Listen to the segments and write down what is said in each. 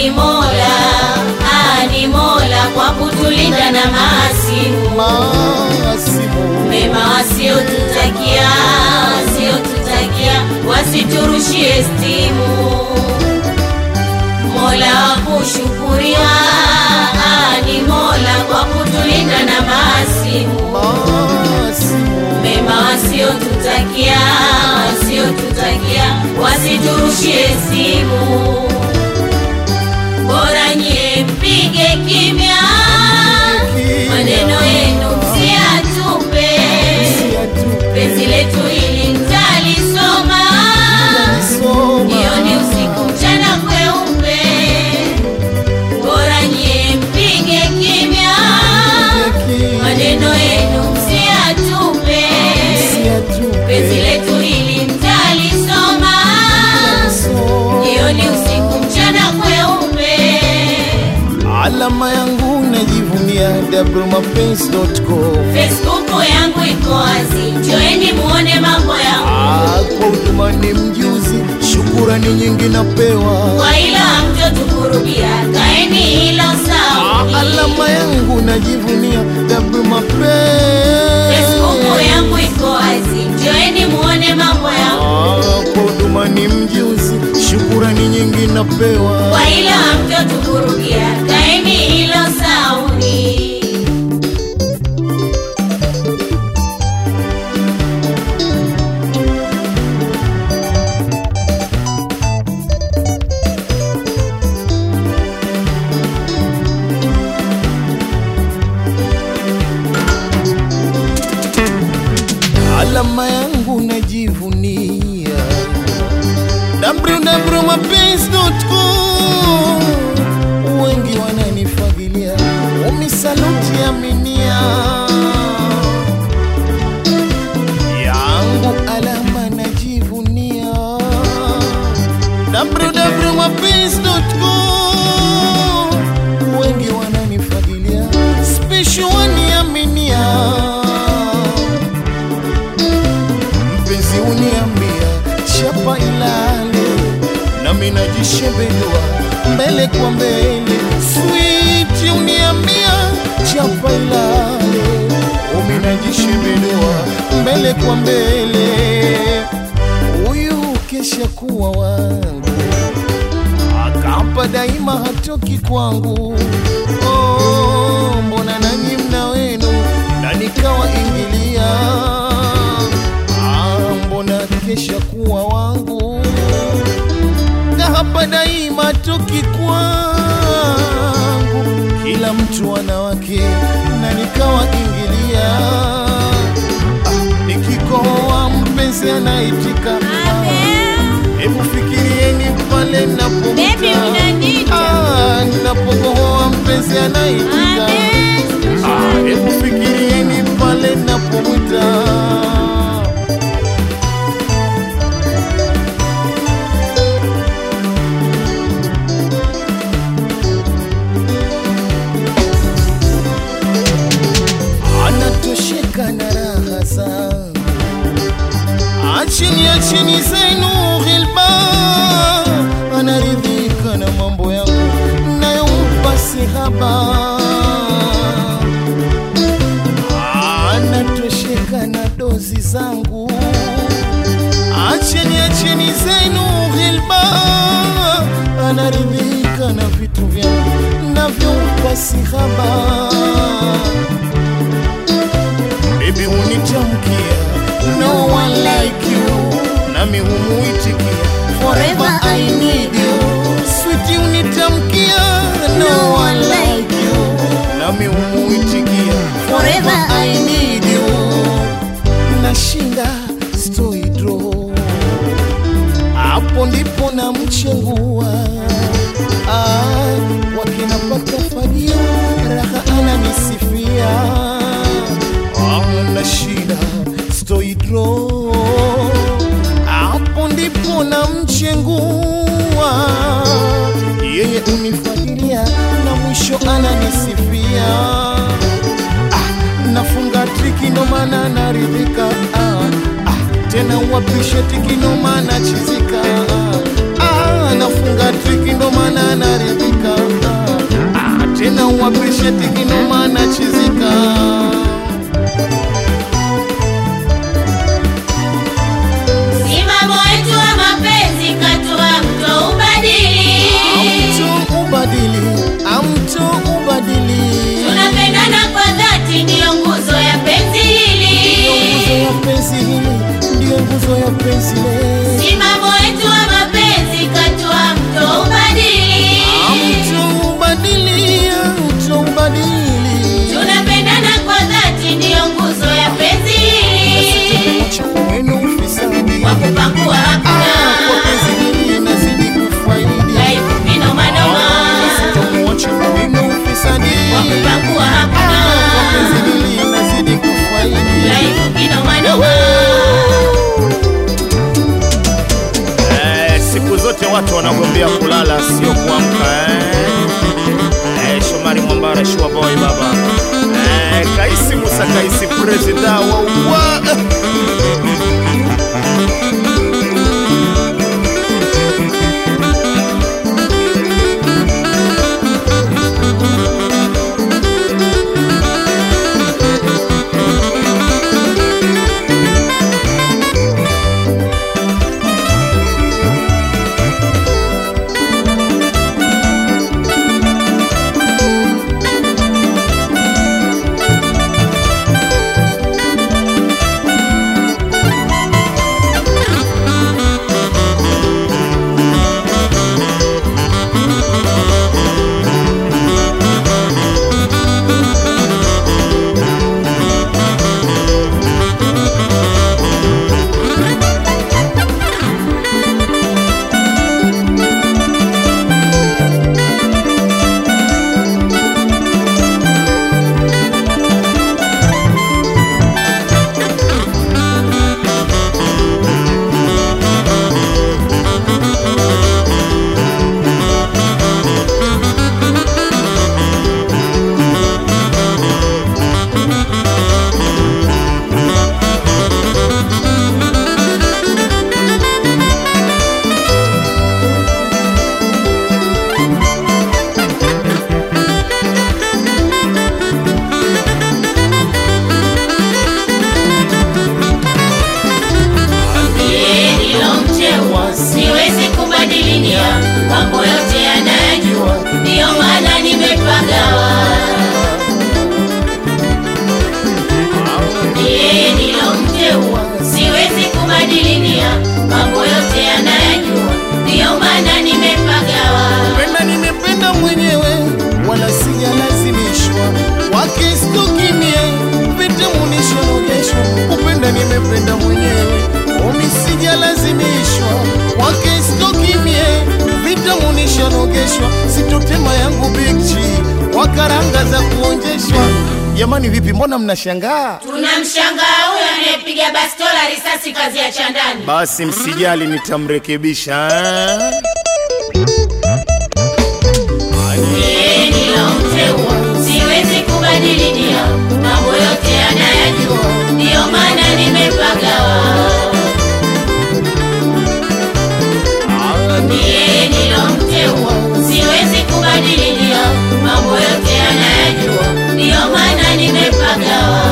ni Mola, ah, ni Mola kwa kutulinda na maasimu Maasimu mema wasiotutakia, wasiotutakia wasiturushie stimu. Mola wa kushukuriwa, ah, ni Mola kwa kutulinda na maasimu Maasimu mema wasiotutakia, wasiotutakia wasiturushie simu. Bora nyie mpige kimya, maneno yenu msiyatupe. Penzi letu hili mtalisoma, jioni, usiku, mchana kweupe. Bora nyie mpige kimya, maneno yenu msiyatupe. Penzi letu hili mtalisoma, jioni, usiku, mchana kweupe. Alama yangu najivunia wmapenzi.com Facebook yangu iko wazi, njoeni muone mambo yangu. Ah, kwa huduma ni mjuzi, shukurani nyingi napewa. Kwa ila hamtotukurudia, kaeni hilo sawa. Ah, alama yangu najivunia Facebook wmapenzi. yangu iko wazi, njoeni muone mambo yangu. Ah, kwa huduma ni mjuzi, shukurani nyingi napewa. Kwa ila hamtotukurudia, kaeni hilo sauni. alama yangu najivunia www.mapenzi.com wengi wananifagilia umisaluti aminia yangu alama najivunia www.mapenzi.com wengi wananifagilia special waniaminia mpenzi uniambia chapa ilale nami najishembelua mbele kwa mbele switi uniambia chapa ilale umi najishembelua mbele kwa mbele huyu kesha kuwa wangu akapa daima hatoki kwangu oh, mbona nanyi mna wenu na nikawa ingilia ah, mbona kesha kuwa wangu na hapa daima toki kwangu kila mtu ana wake na nikawa ingilia ah, nikikohoa mpenzi anaitika Hebu fikirieni pale Baby, napomwita unaniita. Ah, ninapokohoa mpenzi anaitika Ah, Hebu fikirieni pale napomwita anatosheka na raha zangu achini achini zenu ghilba anaridhika na mambo yangu nayompa sihaba anatosheka na dozi zangu acheni acheni zenu ghilba anaridhika na vitu vyangu navyompa sihaba Baby unitamkia No one like you Nami humuitikia Forever I need you Sweetie unitamkia No one like you Nami humuitikia Forever I need you Nashinda stoi draw Hapo ndipo na mchengua ah, wakinapata fagio raha ananisifia ana shida stoidro hapo ndipo na mchengua yeye unifagilia na mwisho ananisifia ah, nafunga triki ndo maana naridhika ah, ah, tena wapishe tiki ndo maana chizika ah, nafunga triki ndo maana naridhika mashati kinoma na chizika Simamo wetu wa mapenzi katua mto ubadili. amtu ubadili amtu ubadili Tunapendana kwa dhati, ndiyo nguzo ya penzi Ndiyo nguzo hili. ya penzi hili ndiyo nguzo ya penzi le Simamo wetu wa mapenzi katua mto ubadili. amtu ubadili amtu ubadili Tunapendana kwa dhati, ndiyo nguzo ya penzi hili. Acha wenu ufisadi Kwa kupangua Ah, kwa hakuna penzi hili nazidi kufaidi dhaifu vinomanoma. Sitamuacha wenu ufisadi Kwa kupangua Ah, kwa hakuna penzi hili nazidi kufaidi dhaifu vinomanoma. Eh, siku zote watu wanagombea kulala sio kuamka eh. Eh, Shomari Mwambara Shua Boy baba eh, Kaisi Musa Kaisi presida wa wa Ndiye nilomteua, siwezi kubadili nia, mambo yote yanayajua, ndiyo maana nimepagawa. Ndiye nilomteua, siwezi kubadili nia, mambo yote yanayajua, ndiyo maana nimepagawa. Penda nimependa mwenyewe wala sijalazimishwa wake stukimie vitamunishanogeshwa kupenda nimependa mwenyewe omi sijalazimishwa wake stokimie vitamunishanogeshwa sitotema yangu bigchi wakaranga za kuonjeshwa jamani vipi mbona mnashangaa Tunamshangaa huyo anayepiga bastola risasi kazi ya chandani. basi msijali nitamrekebisha eh. Ndiye nilomteua, siwezi kubadili nia, mambo yote yanayajua, ndiyo maana nimepagawa. Ndiye nilomteua, siwezi kubadili nia, mambo yote yanayajua, ndiyo maana nimepagawa.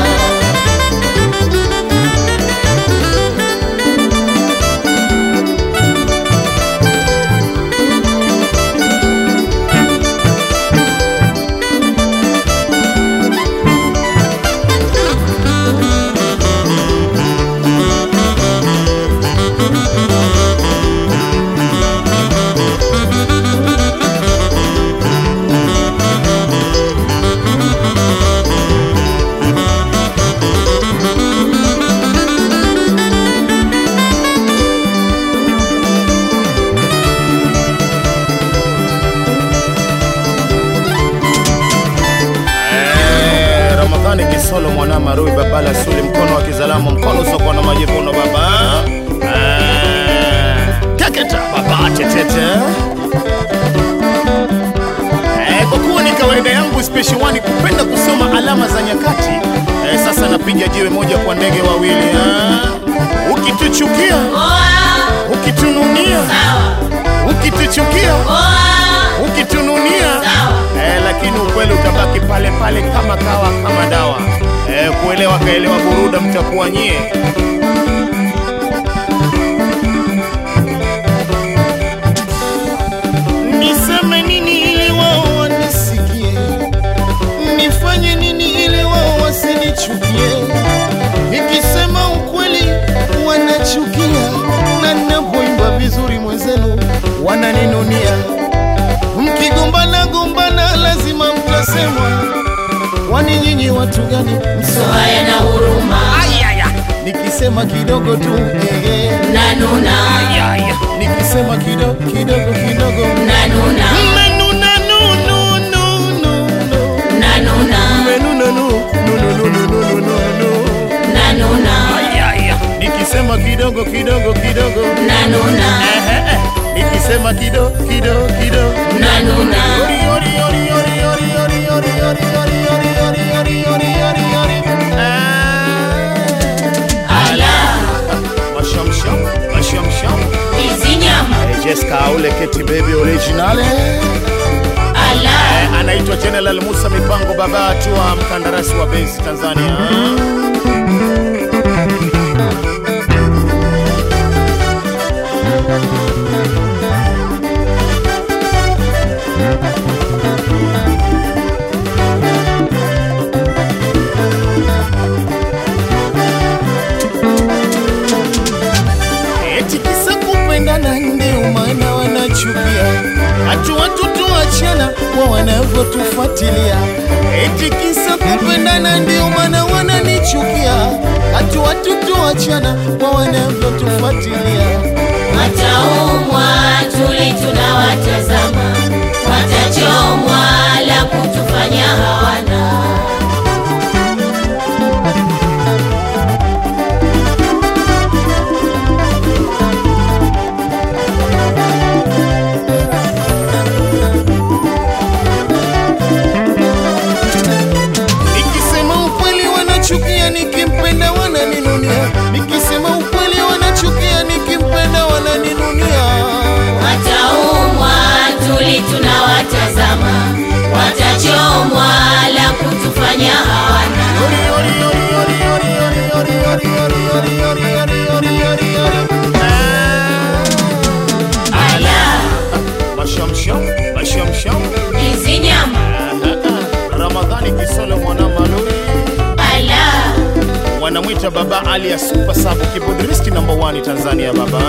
Eh, Ramadhani Kisolo mwana Marui Babala Suli mkono wa kizalamu mkono usiokuwa na majivuno baba Eh, Teketa baba tetete Eh, kwa kuwa ni kawaida yangu special one kupenda kusoma alama za nyakati eh, sasa napiga jiwe moja kwa ndege wawili ah. Ukituchukia, Oa, ukitununia, sawa. ukituchukia, Oa, ukitununia sawa. eh, lakini ukweli mtabaki pale pale kama kawa kama dawa. Eh, kuelewa kaelewa buruda mtakuwa nyie. Niseme nini ili wao wanisikie? Nifanye nini ili wao wasinichukie? Nikisema ukweli wanachukia, na ninapoimba vizuri mwenzenu wananinunia. Mkigombana gombana, lazima mtasemwa. Kwani nyinyi watu gani? so haya na huruma Nikisema kidogo tu eh, eh. nanuna Nikisema kidogo kidogo kidogo nanuna Mmenuna, nu, nu, nu, nu, nu. nanuna Mmenuna, nu, nu, nu, nu, nu, nu, nu, nu, nu. nanuna Nikisema kidogo kidogo kidogo nanuna Eh, eh, eh. Nikisema kidogo kidogo kidogo nanuna Yori, yori, yori, yori, yori, yori, yori, yori, yori, yori, yori, yori, yori, yori, yori. Ah. ala Mashamsham, mashamsham. hizi nyama Eh, Jessica Aule Keti Baby originale. ala Eh, anaitwa General Musa Mipango baba atua mkandarasi wa base Tanzania. Eti kisa kupendana ndio maana wanachukia, hatu watu tuachana kwa wanavyotufuatilia. Eti kisa kupendana ndio maana wananichukia, hatu watu tuachana kwa wanavyotufuatilia. wataumwa tuli tunawatazama watachomwa la kutufanya hawana Nikisema ukweli wanachukia, nikimpenda wananinunia. Nikisema ukweli wanachukia, nikimpenda wananinunia. wataumwa tuli tunawatazama watachomwa la kutufanya hawana ala Mashamsham, mashamsham. hizi nyama Ramadhani Kisole mwana malori. ala Wanamwita baba Ali ya Super Sub keyboardist number 1 Tanzania baba.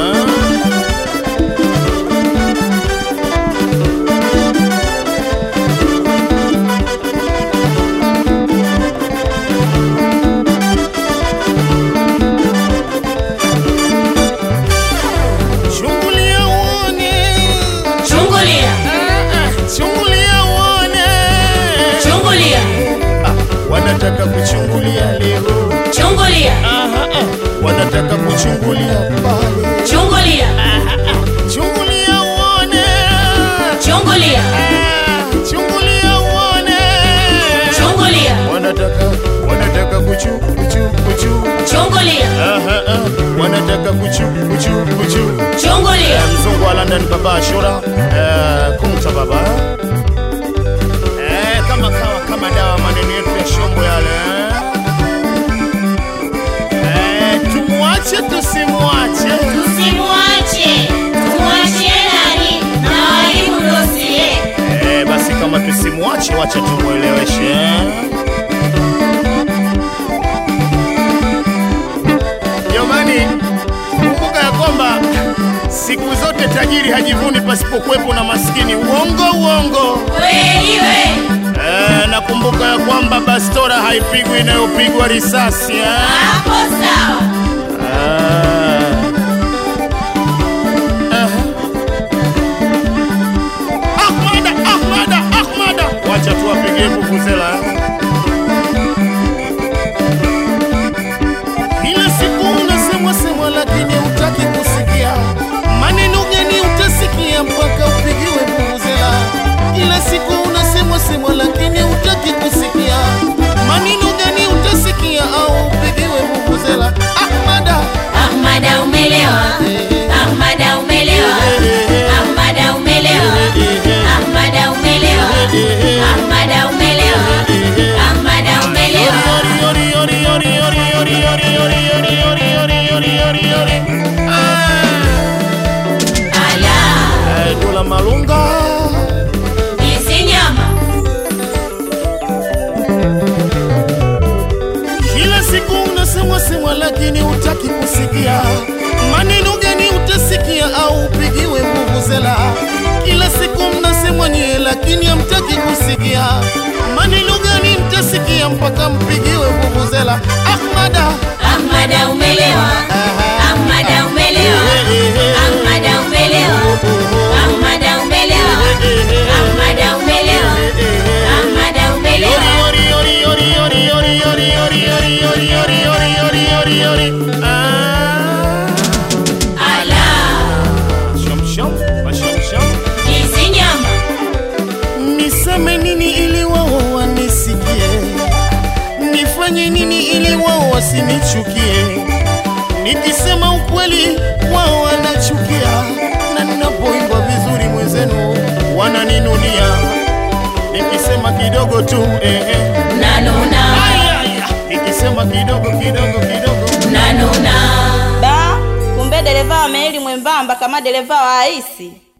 Chungulia uone, chungulia chungulia uone. chungulia Wanataka kuchungulia leo. chungulia Aha, ah. Wanataka kuchungulia pale. chungulia Chungulia uone, chungulia Ah, Chungulia uone. chungulia Wanataka wanataka kuchu kuchu kuchu. chungulia Aha, ah. Wanataka kuchu kuchu kuchu. chungulia Eh, mzungu wa London baba Ashura eh, kumta baba eh, kama kawa kama dawa maneno yetu ya shombo yale eh, tumwache tusimwache tusimwache tumwachie nani na walimu dosie eh, basi kama tusimwache wacha tumweleweshe jamani kumbuka ya kwamba siku zote tajiri hajivuni pasipokuwepo na maskini uongo uongo kweli we Eh, nakumbuka ya kwamba bastora haipigwi inayopigwa risasi eh? hapo sawa Ah. Aha. Ahmada, Ahmada, Ahmada. Wacha tuwapigie vuvuzela eh? kila siku unasemwa semwa, lakini hutaki kusikia. Maneno gani utasikia mpaka upigiwe vuvuzela? Kila siku unasemwa semwa, lakini hutaki kusikia. Maneno gani utasikia au upigiwe vuvuzela? Ahmada, ahmada unasemwa semwa lakini hutaki kusikia maneno gani utasikia au upigiwe vuvuzela kila siku mnasemwa nyie lakini hamtaki kusikia maneno gani mtasikia mpaka mpigiwe vuvuzela ahmada Ahmada umelewa, Ahmada umelewa, Ahmada umelewa, Ahmada umelewa, Ahmada umelewa, Ahmada umelewa. Ala, hizi nyama niseme nini ili wao wanisikie nifanye nini ili wao wasinichukie nikisema ukweli wao wanachukia na ninapoimba vizuri mwenzenu wananinunia nikisema kidogo tu eh, eh. nanuna, Aya, aya. nikisema kidogo kidogo kidogo nanuna. Da, kumbe dereva wa meli mwembamba kama dereva wa aisi.